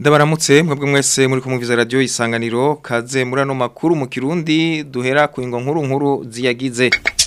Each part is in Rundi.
Ndabaramutse mwebwe mwese muri kumviza radio isanganiro kaze muri ano makuru mu Kirundi duhera ku ingo nkuru nkuru ziyagize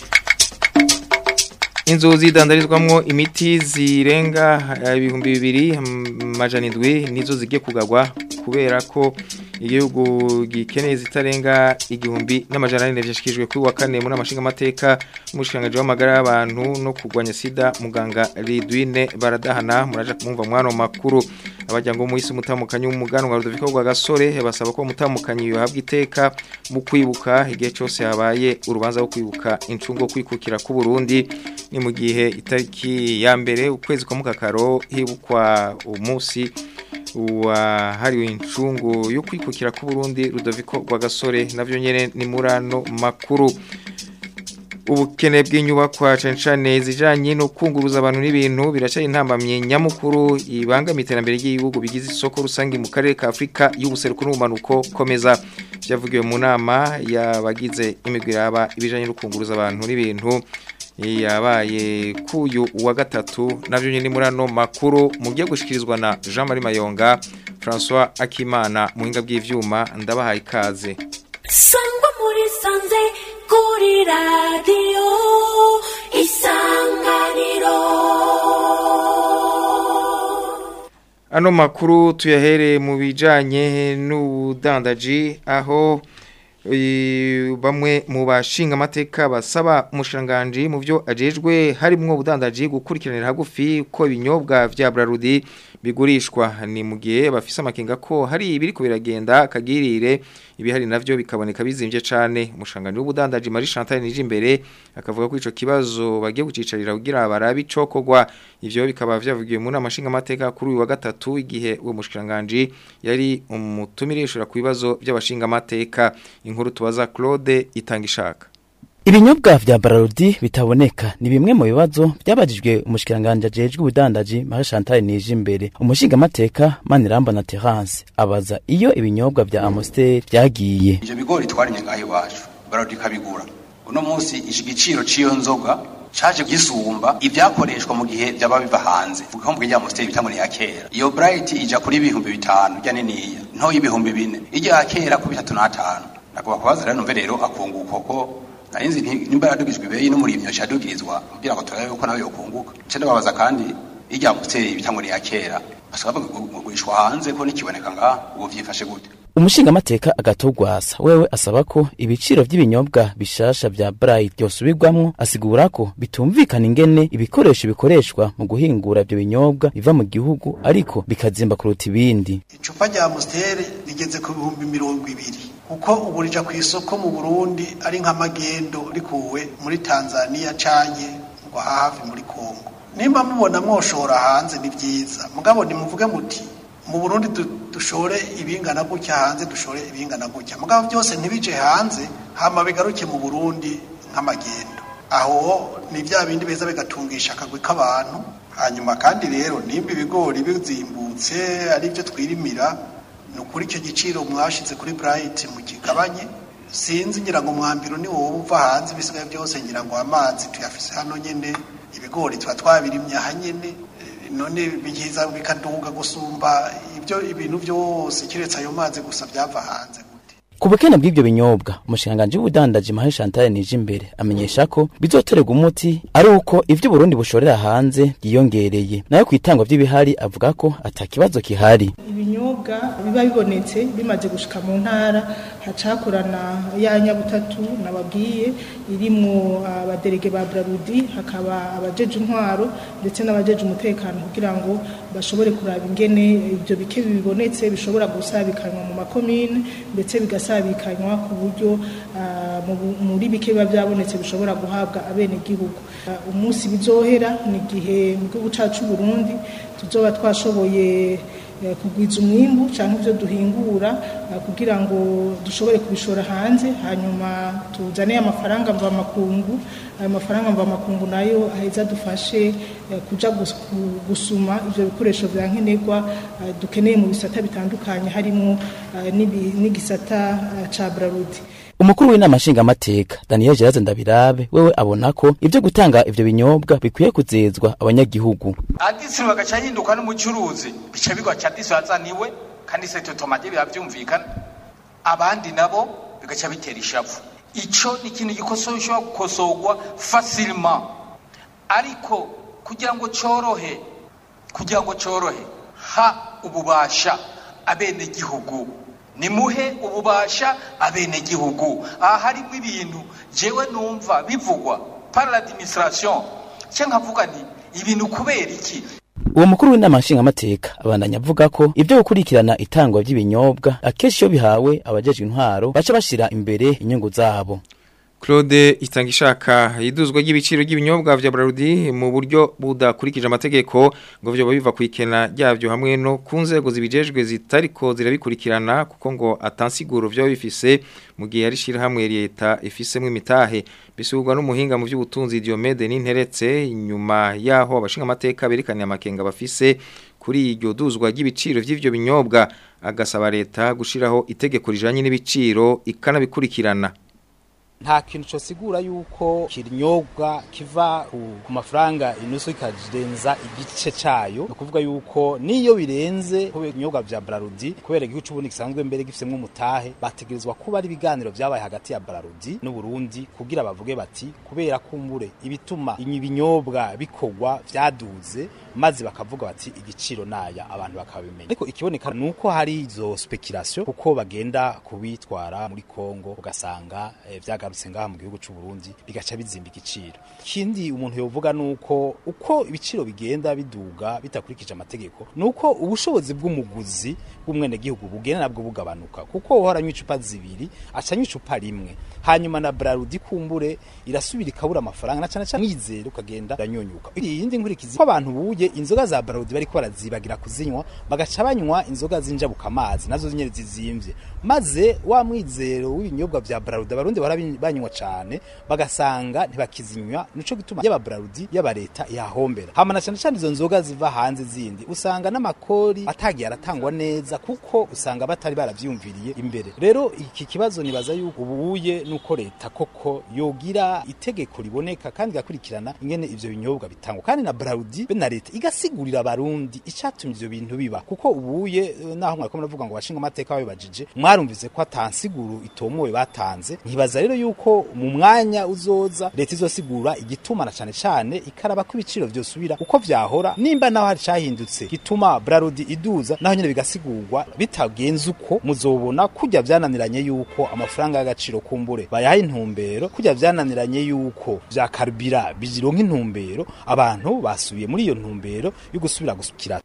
Inzu zidandarizwamwo imiti zirenga ibihumbi bibiri majana indwi nizo zigiye kugagwa kubera ko igihugu gikeneye zitarenga igihumbi n'amajana ane vyashikijwe kuri wa kane muri amashinga amateka umushikanganje w'amagara y'abantu no kurwanya sida muganga Ridwine baradahana muraje kumva mwano makuru abajyango mu isi mutamukanyi w'umuganwa Rudoviko rwa gasore basaba ko mutamukanyi yohabwa iteka mu kwibuka igihe cyose habaye urubanza rwo kwibuka incungo kwikukira ku Burundi ni mu gihe itariki ya mbere ukwezi kwa mukakaro hibukwa umunsi wahariwe incungu yo kwikukira ku Burundi Rudoviko rwa gasore navyo nyene ni murano makuru ubukene bw'inyubakwa cyane cyane zijanye no kunguruza abantu n'ibintu biracyari intambamye nyamukuru ibangamiye iterambere ry'igihugu bigize isoko rusange mu karere ka Afrika y'ubuseruko n'ubumanuko komeza byavugiwe mu nama yabagize imigwi yaba ibijanye no kunguruza abantu n'ibintu yabaye kuyu wa gatatu navyo nyine muri ano makuru mugiye gushikirizwa na Jean Marie Mayonga François Akimana muhinga bw'ivyuma ndabahaye ikaze sangwa muri sanze kuri radiyo isanganiro ano makuru tuyahere mu bijanye n'ubudandaji aho bamwe mu bashinga amateka basaba umushiranganji mu byo ajejwe harimwo ubudandaji gukurikiranira hagufi ko ibinyobwa vya Brarudi bigurishwa ni mu gihe bafise amakenga ko hari ibiri ko biragenda kagirire ibihari navyo bikaboneka bizimvye cane umushiranganji w'ubudandaji Marie Chantal nije imbere akavuga ko ico kibazo bagiye gucicarira kugira barabi cokogwa ivyo bikaba vyavugiwe mu namashinga amateka kuri uyu wa gatatu igihe uwo mushiranganji yari umutumirishura ku bibazo by'abashinga amateka inkuru tubaza Claude itangishaka Ibinyobwa vya Bararudi bitaboneka ni bimwe mu bibazo byabajijwe umushikiranganje ajejwe ubudandaji Marie Chantal nije imbere umushinga amateka Maniramba na Terence abaza iyo ibinyobwa vya Amstel byagiye ivyo bigori twarinye ngaho iwacu Bararudi kabigura uno munsi igiciro ciyo nzoga caje gisumba ivyakoreshwa mu gihe byaba biva hanze vuga mu gihe Amstel bitangone ya kera iyo Bright ija kuri ibihumbi bitanu rya niniya nto y'ibihumbi bine ijya kera ku bitatu n'atanu nakuba kubaza rero numve rero akunguko ko narinzi nimba yadugijwe ibeyi n'umurimyo shadugirizwa kugira ngo turabe uko nawe yokunguka cyo ndababaza kandi ijya mutse bitangone ya kera basaba kugurishwa hanze ko nikiboneka nga ubu vyifashe gute umushinga amateka agatogwasa wewe asaba ko ibiciro vy'ibinyobwa bishasha vya Bright byosubirwamwo asigura ko bitumvikana ingene ibikoresho bikoreshwa mu guhingura ivyo binyobwa biva mu gihugu ariko bikazimba kuruta ibindi icupa rya Amstel rigeze ku bihumbi mirongo ibiri kuko ubu rija ku isoko mu Burundi ari nk'amagendo rikuwe muri Tanzania canke ngo hafi muri Kongo nimba mubona mwoshora hanze ni vyiza mugabo nimuvuge muti mu Burundi dushore ibingana gutya hanze dushore ibingana gutya mugabo byose ntibije hanze hama bigaruke mu Burundi nk'amagendo aho ni vya bindi beza bigatungisha akagwi k'abantu hanyuma kandi rero nimba ibigori bizimbutse ari byo twirimira ni ukuri icyo giciro mwashize kuri Bright mu kigabanye sinzi ngira ngo mwambiro ni wowe uva hanze ibisigaye byose ngira ngo amazi tuyafise hano nyene ibigori tuba twabirimye aha nyene none bigiza bikaduga gusumba ibyo ibintu byose kiretse ayo mazi gusa byava hanze ku bukene bw'ibyo binyobwa umushikiranganji w'ubudandaji Marie Chantal nije imbere amenyesha ko bizoterwa umuti ari uko ivyo Burundi bushorera hanze yiyongereye nayo kwitangwa vy'ibihari avuga ko atakibazo kihari ibinyobwa biba bibonetse bimaze gushika mu ntara hacakorana ya nyabutatu nababwiye irimwo abaderege ba Brarudi hakaba abajeje intwaro ndetse n'abajeje umutekano kugira ngo bashobore kuraba ingene ivyo bike bibonetse bishobora gusabikanywa mu makomine ndetse bigasabikanywa ku buryo muri bike biba byabonetse bishobora guhabwa abene gihugu umunsi bizohera ni igihe mu gihugu cacu Burundi tuzoba twashoboye kugwiza umwimbu cyangwa ibyo duhingura kugira ngo dushobore kubishora hanze hanyuma tuzane amafaranga mvamakungu ayo mafaranga mvamakungu nayo aheza dufashe kuja gusuma ibyo bikoresho bya nkenerwa dukeneye mu bisata bitandukanye harimo n'igisata ca Brarudi umukuru w'inama nshingamateka daniel gerard ndabirabe wewe abona ko ibyo gutanga ivyo binyobwa bikwiye kuzezwa abanyagihugu adisi bagaca hinduka n'umucuruzi bica bigwa ca disi wazaniwe kandi sete tomate biba byumvikana abandi nabo bigaca bitera ishavu ico ni ikintu gikosoye ushobora gukosorwa facilement ariko kugira ngo corohe kugira ngo corohe ha ububasha abenegihugu nimuhe ububasha abenegihugu aha harimo ibintu jewe numva bivugwa par l'administration cye nkavuga nti ibintu kubera iki uwo mukuru w'inama nshingamateka abandanya avuga ko ibyo gukurikirana itangwa ry'ibinyobwa akenshi iyo bihawe abajejwe intwaro baca bashira imbere inyungu zabo Claude Itangishaka iduzwa ry'ibiciro ry'ibinyobwa vya Brarudi mu buryo budakurikije amategeko ngo vyo biva kwikena ryavyo hamwe no ku nzego zibijejwe zitariko zirabikurikirana kuko ngo atansiguro vyo bifise mu gihe ari shira hamwe leta ifisemwe imitahe bisubirwa n'umuhinga mu by'ubutunzi Diomede n'interetse inyuma yaho abashinga amateka berekanye amakenga bafise kuri iryo duzwa ry'ibiciro vy'ivyo binyobwa agasaba leta gushiraho itegeko rijanye n'ibiciro ikanabikurikirana nta kintu cosigura yuko kinyobwa kiva ku- ku mafaranga inusu ikarenza igice cayo ni ukuvuga yuko niyo birenze kubera ibinyobwa vya Brarudi kubera igihugu c'uburundi gisanzwe mbere gifisemwo umutahe bategerezwa kuba ari ibiganiro vyabaye hagati ya Brarudi n'Uburundi kugira bavuge bati kubera kumbure ibituma ibi binyobwa bikorwa vyaduze maze bakavuga bati igiciro naya abantu bakabimenya ariko ikiboneka nuko hari izo speculation kuko bagenda kubitwara muri Kongo ugasanga eh, vyagarutse ngaha mu gihugu c'u Burundi bigaca bizimba igiciro ikindi umuntu yovuga nuko uko ibiciro bigenda biduga bitakurikije amategeko nuko ubushobozi bw'umuguzi bw'umwene gihugu bugenda nabwo bugabanuka kuko uhora anywa icupa zibiri aca anywa icupa rimwe hanyuma na Brarudi kumbure irasubira ikabura amafaranga na cyane cyane mwizero ukagenda uranyonyuka iyindi nkurikizi ko abantu buye inzoga za Brarudi bariko barazibagira kuzinywa bagaca banywa inzoga zinjabuka amazi nazo nyene zizimvye maze wa mwizero w'ibinyobwa vya Brarudi abarundi barabanywa cane bagasanga ntibakizinywa nico gituma yaba Brarudi yaba leta yahombera hama na cyane cyane izo nzoga ziva hanze zindi usanga n'amakori atagiye aratangwa neza kuko usanga batari baravyumviriye imbere rero iki kibazo nibaza yuko ubuye nuko leta koko yogira itegeko riboneka kandi igakurikirana ingene ivyo binyobwa bitangwa kandi na Brarudi be na leta igasigurira abarundi icatumye ivyo bintu biba kuko ubuye eh, naho mwariko muravuga ngo bashinga amateka babibajije mwarumvise ko atansiguru itomowe batanze nkibaza rero yuko mu mwanya uzoza leta izosigura igituma na cane cane ikaraba ko ibiciro vyosubira uko vyahora nimba naho hari cahindutse gituma Brarudi iduza naho nyene bigasigurwa bitagenze uko muzobona kujya vyananiranye yuko amafaranga y'agaciro kumbure bayaha intumbero kujya vyananiranye yuko vya karibira bijironka intumbero abantu basubiye muri iyo ntumbero yo gusubira gusukira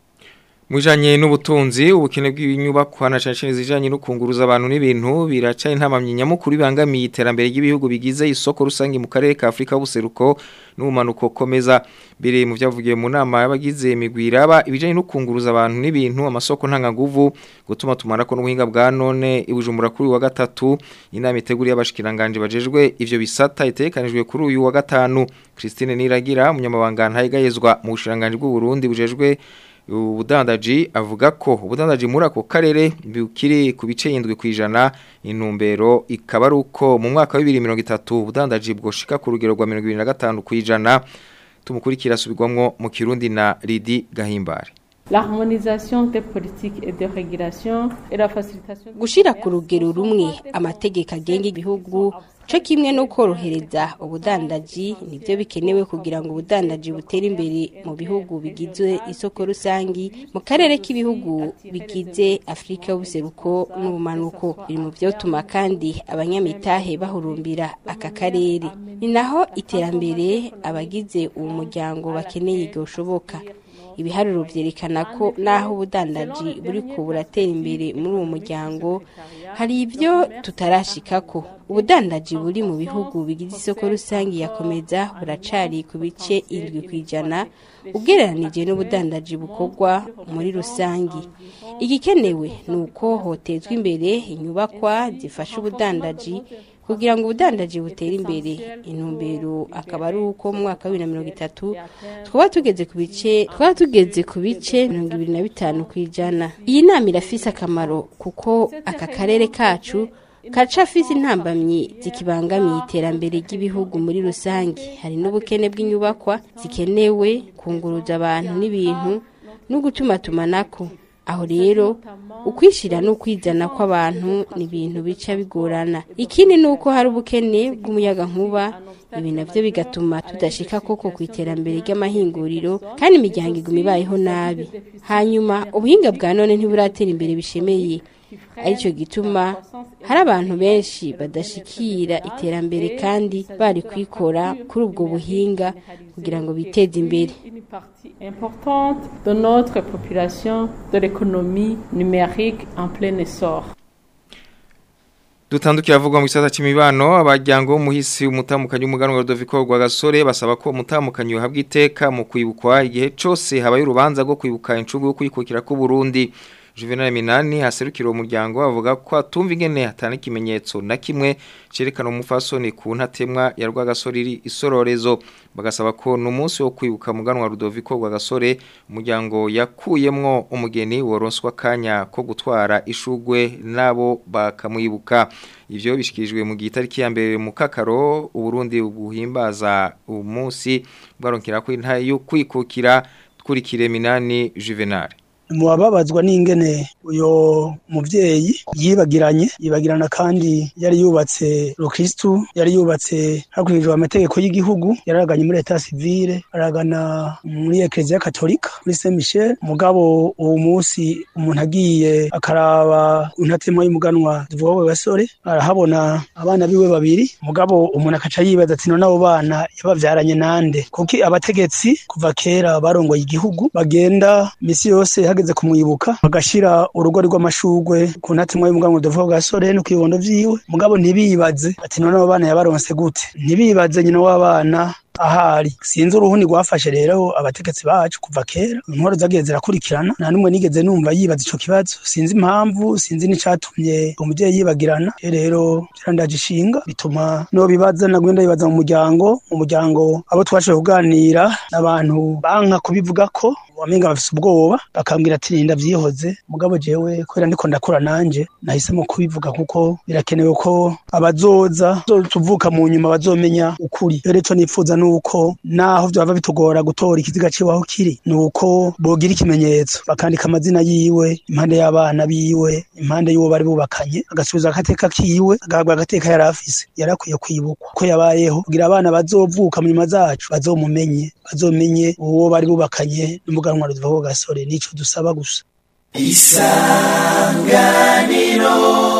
Mujanye n'ubutunzi ubukene bw'inyubakwa na cyane zijanye no kunguruza abantu n'ibintu biraca intamamye nyamukuru bangamiye iterambere ry'ibihugu bigize isoko rusange mu karere ka Afrika y'ubuseruko n'umanuko komeza bire mu byavugiye mu nama y'abagize imigwiraba ibijanye no kunguruza abantu n'ibintu amasoko ntangaguvu gutuma tumarako n'ubuhinga bwa none ibujumbura kuri uyu wa gatatu inama iteguriye abashikiranganje bajejwe ivyo bisata itekanijwe kuri uyu wa gatanu Christine Niragira umunyamabanga ntayigayezwa mu bushiranganje bw'u Burundi bujejwe ubudandaji avuga ko ubudandaji muri ako karere bukiri ku bice yindwi ku ijana intumbero ikaba ari uko mu mwaka wa bibiri mirongo itatu ubudandaji bwoshika ku rugero rwa mirongo ibiri na gatanu ku ijana tumukurikira asubirwamwo mu kirundi na Lidi Gahimbare L'harmonisation des politiques et de régulation et la facilitation gushira ku rugero rumwe amategeko agenga ibihugu co kimwe no korohereza ubudandaji nivyo bikenewe kugira ngo ubudandaji butere imbere mu bihugu bigize isoko rusangi mu karere k'ibihugu bigize Afrika y'ubuseruko n'ubumanuko biri mu vyotuma kandi abanyamitahe bahurumbira aka karere ni naho iterambere abagize uwo muryango bakeneye ryoshoboka ibiharuro vyerekana ko naho ubudandaji buriko buratera imbere muri uwo muryango hari ibyo tutarashikako ubudandaji buri mu bihugu bigize isoko rusange yakomeza buracari ku bice indwi ku ijana ugereranije n'ubudandaji bukorwa muri rusange igikenewe ni uko hotezwa imbere inyubakwa zifasha ubudandaji kugira ngo ubudandaji butere imbere intumbero akaba ari uko mu mwaka wa bibiri na mirongo itatu twaba tugeze ku bice twaba tugeze ku bice mirongo ibiri na bitanu ku ijana iyi nama irafise akamaro kuko aka karere kacu kaca afise intambamyi zikibangamiye iterambere ry'ibihugu muri rusange hari n'ubukene bw'inyubakwa zikenewe kunguruza abantu n'ibintu no gutuma tumanako aho rero ukwishira n'ukwizana kw'abantu ni ibintu bica bigorana ikindi ni uko hari ubukene bw'umuyaga nkuba ibi navyo bigatuma tudashika koko ku iterambere ry'amahinguriro kandi imiryango iguma ibayeho nabi hanyuma ubuhinga bwa none ntiburatera imbere bishemeye aricyo gituma hari abantu benshi badashikira iterambere kandi bari kwikora kuri ubwo buhinga kugira ngo biteze imbere importante de notre population de l'économie numérique en plein essor. Dutandukira avugwa mu gisata c'imibano abajyango muhisi umutamukanyi umuganwa Rodoviko rwa gasore basaba ko umutamukanyi uhabwa iteka mu kwibukwa igihe cose habaye urubanza rwo kwibuka incungu yo kwikukira ku Burundi Juvenal Minani haserukira umuryango avuga ko atumva ingene hatana ikimenyetso na kimwe cerekana umufasoni ku ntatemwa ya rwagasore iri isororezo bagasaba ko numunsi wo kwibuka muganwa Rudoviko rwagasore umuryango yakuyemwo umugeni woronswa kanya ko gutwara ishugwe nabo bakamwibuka ivyo bishikirijwe mu gitariki ya mbere mu kakaro uburundi buhimbaza umunsi bwaronkera ko intaye yo kwikukira kurikire Minani Juvenal mubabazwa n'ingene uyo muvyeyi yibagiranye yibagirana kandi yari yubatse rukristu yari yubatse hakurikijwe amategeko y'igihugu yaraganye muri leta civile aragana muri eklezia katolika muri saint michel mugabo uwo munsi umuntu agiye akaraba untatema y'umuganwa tuvuga ko gasore arahabona abana biwe babiri mugabo umuntu akaca yibaza ati none abo bana yabavyaranye nande kuko abategetsi kuva kera barongoye igihugu bagenda misi yose hageze kumwibuka bagashira urugo rw'amashugwe ku ntatemwa y'umuganwa tuvuga gasore no kwibondo vyiwe mugabo ntibibaze ati none abo bana yabaronse gute ntibibaze nyina w'abana ahari sinzi uruhuni rwafashe rero abategetsi bacu kuva kera inkoro zagiye zirakurikirana nta numwe nigeze numva yibaza ico kibazo sinzi impamvu sinzi n'icatumye umuvyeyi yibagirana rero byarandaje ishinga bituma no bibaza nagwenda yibaza mu muryango mu muryango abo twashoboye kuganira n'abantu banka kubivuga ko wamenga bafise ubwoba bakambwira ati ninda vyihoze mugabo jewe kubera ndiko ndakura nanje nahisemo kubivuga kuko birakenewe ko abazoza tuvuka mu nyuma bazomenya ukuri rero ico nipfuza nuko naho vyaba bitugora gutora ikiziga ciwaho kiri nuko bogira ikimenyetso bakandika amazina yiwe impande y'abana biwe impande y'uwo bari bubakanye agasubiza agateka kiwe agahabwa agateka yari afise yari akwiye kwibukwa ko yabayeho kugira abana bazovuka mu nyuma zacu bazomumenye bazomenye uwo bari bubakanye n'umuganwa ruvaho gasore nico dusaba gusa isanganiro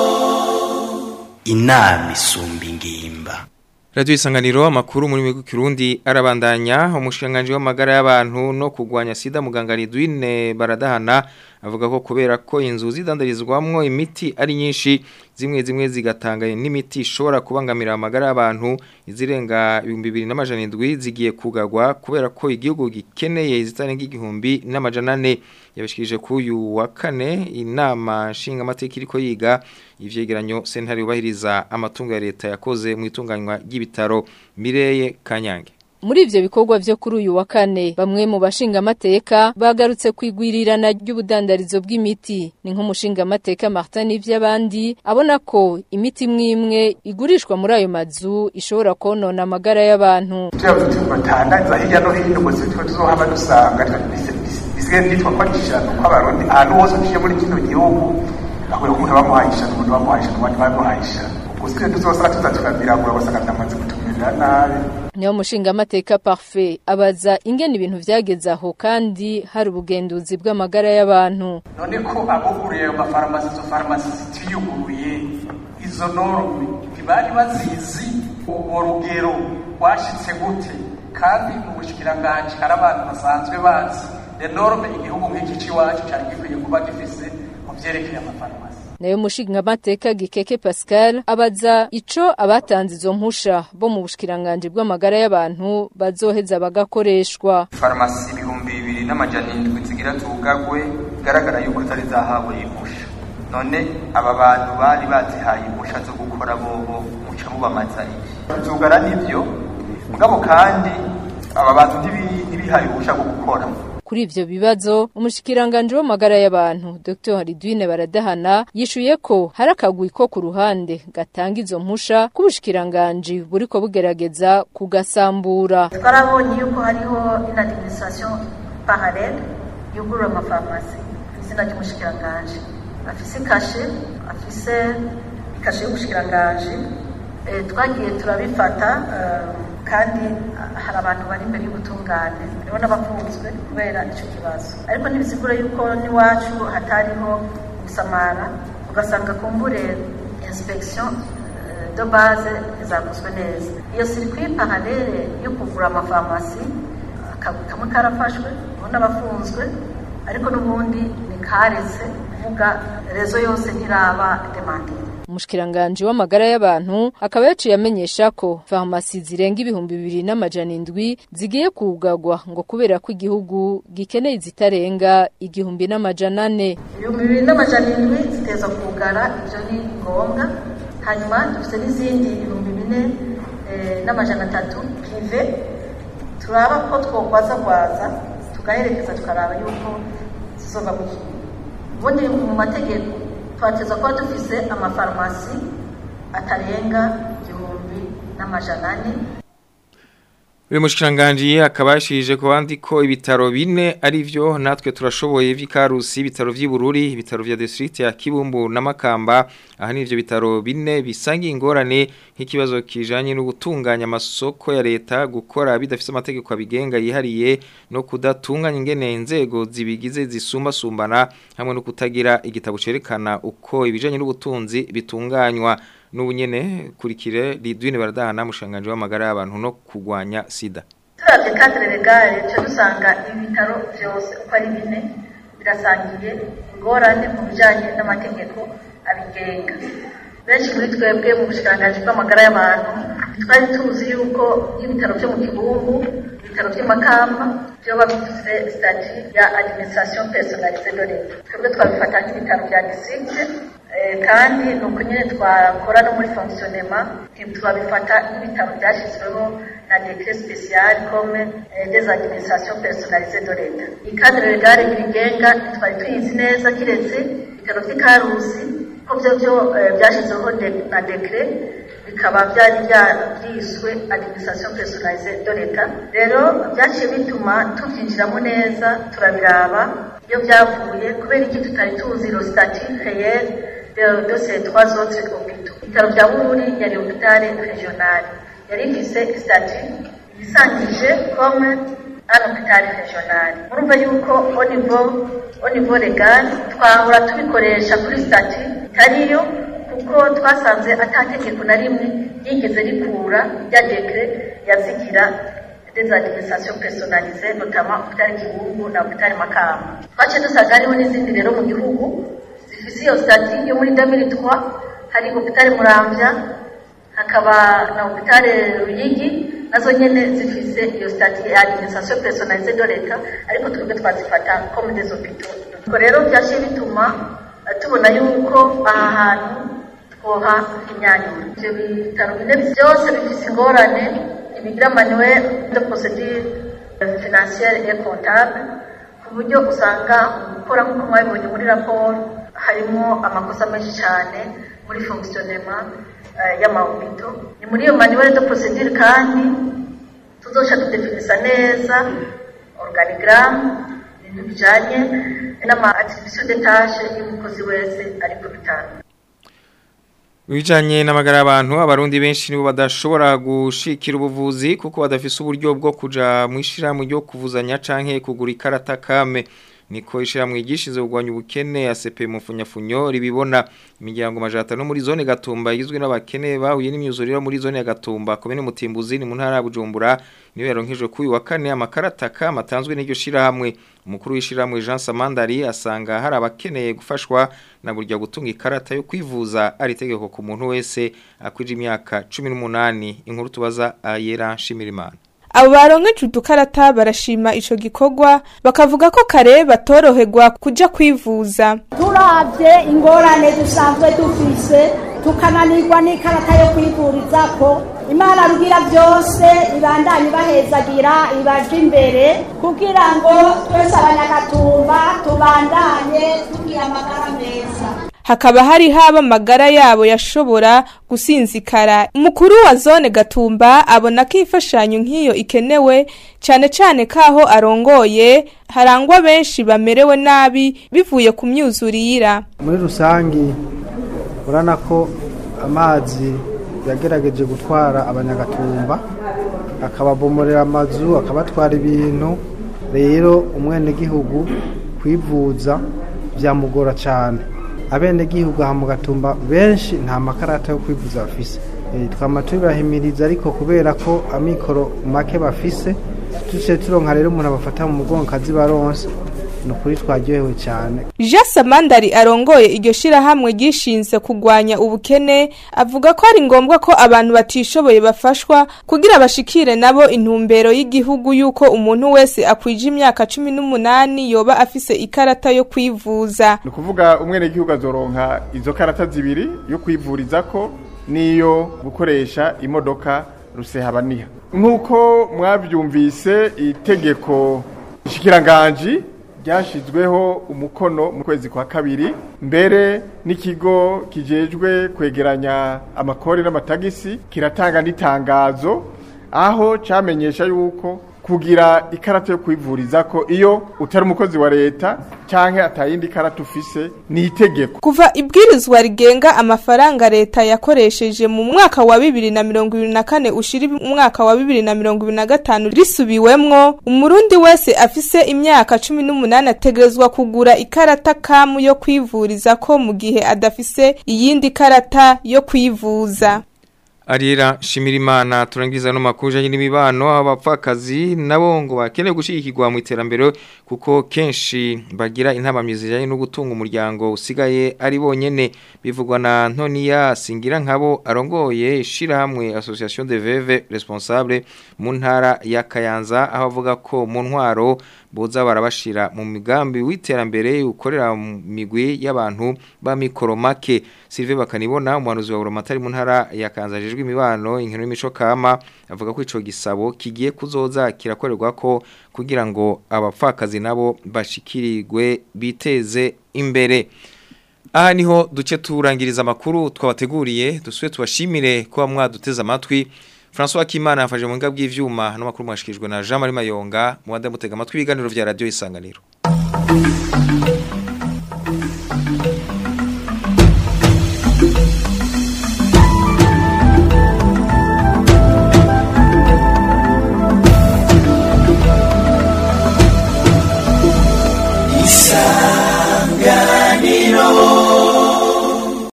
inama isumba ingimba Radio isanganiro amakuru muri mwe Kirundi arabandanya umushanganje w'amagara y'abantu no kugwanya sida muganga Ridwine baradahana avuga ko kubera ko inzu zidandarizwamwo imiti ari nyinshi zimwe zimwe zigatanga n'imiti ishobora kubangamira amagara y'abantu izirenga 2200 zigiye kugagwa kubera ko igihugu gikeneye izitarenga igihumbi n'amajana 4 yabishikije ku uyu wa kane inama nshinga amateka iriko yiga ivyegeranyo sentare yubahiriza amatungo ya leta yakoze mu itunganywa ry'ibitaro Mireye Kanyange Muri ivyo bikorwa vyo kuri uyu wa kane bamwe mu bashinga amateka bagarutse kwigwirirana ry'ubudandarizo bw'imiti ni nk'umushinga amateka Martin ivy'abandi abona ko imiti imwe igurishwa muri ayo mazu ishobora konona amagara y'abantu tuyavuze batandaza hirya no hino ngo tuzohaba dusanga bisigaye byitwa ko ari ishano kw'abarundi ahantu hose uciye muri kino gihugu aho umuntu bamuhaye ishano umuntu bamuhaye ishano abandi bamuhaye ishano ubwo sigaye tuzosanga tuza turabiragura basanga byamaze kutumerera nabi niyo mushinga amateka parfait abaza ingene ibintu vyageze aho kandi hari ubugenduzi bw'amagara y'abantu none ko abuguriye ayo mafarumasi izo farumasi zitiyuguruye izo norme ntibari bazizi urwo rugero rwashitse gute kandi mu bushikiranganji hari abantu basanzwe bazi enorme igihugu nk'iki c'iwacu cari gikwiye kuba gifise mu vyerekeye amafarumasi nayo mushinga amateka gikeke Pascal abaza ico abatanze izo mpusha bo mu bushikiranganje bw'amagara y'abantu bazoheza bagakoreshwa farumasi ibihumbi bibiri n'amajana indwi zigira tugagwe bigaragara yuko zari zahawe impusha none aba bantu bari bazihaye impusha zo gukora bobo muca mubamaza iki tugara nivyo mugabo kandi aba bantu ntibihaye ubusha bwo gukora kuri ivyo bibazo umushikiranganje w'amagara y'abantu Dr Haridwine baradahana yishuye ko hari akagwi ko ku ruhande gatanga izo mpusha k'ubushikiranganje buriko bugerageza kugasambura twarabonye yuko hariho une administration parallele yugurura amafarumasi izina ry'umushikiranganji afise kashe afise kashe y'umushikiranganji Eh, twagiye turabifata eh, kandi hari abantu bari imbere y'ubutungane hariho n'abafunzwe kubera icyo kibazo ariko ntibisigura yuko n'iwacu hatariho gusamara ugasanga kumbure inspection eh, de base zakozwe neza iyo circuit parallele yo kugura amafarumasi akazi kamwe karafashwe ubundi abafunzwe ariko n'ubundi ni karetse kuvuga rezo yose ntiraba demandire Umushikiranganje w'amagara y'abantu akaba yaciye amenyesha ko farumasi zirenga ibihumbi bibiri n'amajana indwi zigiye kugagwa ngo kubera ko igihugu gikeneye zitarenga igihumbi n'amajana ane ibihumbi bibiri n'amajana indwi ziteza kugara ibyo ni ngombwa hanyuma dufite n'izindi ibihumbi bine eh, n'amajana atatu pive turaba ko twokwazagwaza tugaherekeza tukaraba yuko zizova mu gihugu ubundi mu mategeko twateza kuba dufise amafarumasi atarenga igihumbi n'amajana ane uyu mushikiranganji akaba yashije ku bandi ko ibitaro bine ari byo natwe turashoboye vy'ikarusi ibitaro vy'ibururi ibitaro vya district ya Kibumbu na Makamba aha ni ivyo bitaro bine bisangiye ingorane nk'ikibazo kijanye no gutunganya amasoko ya leta gukora bidafise amategeko abigenga yihariye no kudatunganya ingene inzego zibigize zisumba sumbana hamwe no kutagira igitabo cerekana uko ibijanye n'ubutunzi bitunganywa n'ubunyene kurikire Lidwine baradahana mushanganje w'amagara y'abantu no kugwanya sida turavye cadre legale cyo dusanga ibitaro vyose uko ari bine birasangiye ingorane mu bijanye n'amategeko abigenga benshi muri twebwe mu bushikiranganji bw'amagara y'abantu twari tuzi yuko nk'ibitaro vyo mu kibumbu ibitaro vy'amakamba vyoba bifise stati ya administration personnalisée de l'etat twebwe twabifata nk'ibitaro vya district Eh, kandi ni uko nyine twakora no muri fonctionnement turabifata nk'ibitaro byashyizweho na decret spécial comme eh, des administrations personnalisées de l'etat ikadre legale ibigenga twari tuyizi neza kiretse ibitaro vy'ikarusi ko vyo vyo eh, byashyizweho de- na decret bikaba byari byiswe administration personnalisée de l'etat rero byaciye bituma tuvyinjiramo neza turabiraba iyo byavuye kubera iki tutari tuzi lo statut réel de, de ces trois autres hôpitaux. Ibitaro vya Bururi yari hôpital régional. Yari ifise statut yisangije comme un hôpital régional. Murumva yuko au niveau au niveau légal twahora tubikoresha kuri statut itariyo kuko twasanze ata tegeko na rimwe ryigeze rikura rya décret yazigira des administrations personnalisées notamment hôpital Kibungu na hôpital Makamba. Twaciye dusanga hariho n'izindi rero mu gihugu zifise iyo stati yo muri 2003 hari hôpital Muramvya hakaba na hôpital Ruyigi nazo nyene zifise iyo stati ya administration personnalisée de l'État ariko twebwe twazifata comme des hôpitaux ubwo rero byaciye bituma eh, tubona yuko aha hantu twoha imyanyura ivyo bitaro bine byose bifise ingorane ibigira manuel de procédure financière et comptable ku buryo usanga gukora nk'uko mwabibonye muri raporo harimo amakosa menshi cyane muri fonctionnement eh, y'amahopito ni muri iyo manuel de procédure kandi tuzosha tudefinisa neza organigramme ibintu bijanye n'ama attribution de tâche y'umukozi wese ari ku bitaro Bijanye n'amagara y'abantu abarundi benshi nibo badashobora gushikira ubuvuzi kuko badafise uburyo bwo kuja mu ishiramwe ryo kuvuzanya canke kugura ikarata kame niko ishiramwe igishize kugwanya ubukene ACP mu funyafunyo ribibona imiryango majata no muri zone Gatumba igizwe n'abakene bahuye n'imyuzuriro muri zone ya Gatumba komene Mutimbuzi ni mu ntara ya Bujumbura niyo yaronkejwe kuyu wa kane amakarata kama atanzwe n'iryo shirahamwe umukuru w'ishiramwe Jean Samandari asanga hari abakeneye gufashwa na burya gutunga ikarata yo kwivuza ari itegeko ku muntu wese akwije imyaka 18 inkuru tubaza ayera Shimirimana abo baronkeje udukarata barashima ico gikorwa bakavuga ko kare batoroherwa kuja kwivuza turavye ingorane dusanzwe dufise tukananirwa n'ikarata yo kwivurizako imana rugira byose ibandanye ibahezagira ibaje imbere kugira ngo twese abanyagatumba tubandanye tugira amagara meza hakaba hari haba amagara yabo yashobora gusinzikara umukuru wa zone gatumba abona ko imfashanyo nk'iyo ikenewe cyane cyane kaho arongoye harangwa benshi bamerewe nabi bivuye ku myuzurira muri rusange urabona ko amazi yagerageje gutwara abanyagatumba akababomorera amazu akabatwara ibintu rero umwenegihugu kwivuza byamugora cyane abenegihugu aha mu gatumba benshi nta makarata yo kwivuza bafise twama tubibahimiriza ariko kubera ko amikoro make bafise tuciye turonka rero umuntu abafata mu mugongo kazi baronse ni ukuri twaryohewe cyane jean samandari arongoye iryo shirahamwe ryishinze kurwanya ubukene avuga ko ari ngombwa ko abantu batishoboye bafashwa kugira bashikire nabo intumbero y'igihugu y'uko umuntu wese akwije imyaka cumi n'umunani yoba afise ikarata yo kwivuza ni ukuvuga umwenegihugu azoronka izo karata zibiri yo kwivurizako n'iyo gukoresha imodoka rusehabaniha nk'uko mwabyumvise itegeko nshikiranganji ryashyizweho umukono mu kwezi kwa kabiri mbere n'ikigo kijejwe kwegeranya amakori n'amatagisi kiratanga n'itangazo aho cyamenyesha yuko kugira ikarata yo kwivuriza ko iyo utari umukozi wa leta cyangwa atayindi karata ufise ni itegeko kuva ibwirizwa rigenga amafaranga leta yakoresheje mu mwaka wa bibiri na mirongo ibiri na kane ushira umwaka wa bibiri na mirongo ibiri na gatanu risubiwemwo umurundi wese afise imyaka cumi n'umunani ategerezwa kugura ikarata kamu yo kwivuriza ko mu gihe adafise iyindi karata yo kwivuza Arira Shimirimana turangiza no makuje n'imibano abapfakazi nabo ngo bakeneye gushigikirwa mu iterambere kuko kenshi bagira intabamyizi yaje no gutunga umuryango usigaye ari bonyene bivugwa na Antonia Singira nkabo arongoye shira hamwe Association de Veuve responsable mu ntara ya Kayanza aho avuga ko mu ntwaro boza barabashira mu migambi w'iterambere ukorera mu migwi y'abantu ba mikoro make Sylvain bakanibona umuhanuzi wa Buramatari mu ntara ya Kayanza ajejwe imibano inkino y'imico kama avuga ko ico gisabo kigiye kuzoza kirakorerwa ko kugira ngo abapfakazi nabo bashikirirwe biteze imbere aha niho duce turangiriza amakuru twabateguriye dusuye tubashimire kuba mwaduteze amatwi François Kimana yafashe mu ngabwi bw'ivyuma no makuru mwashikijwe na Jean Marie Mayonga mu wanda mutega amatwi ibiganiro vya radio isanganiro isanganiro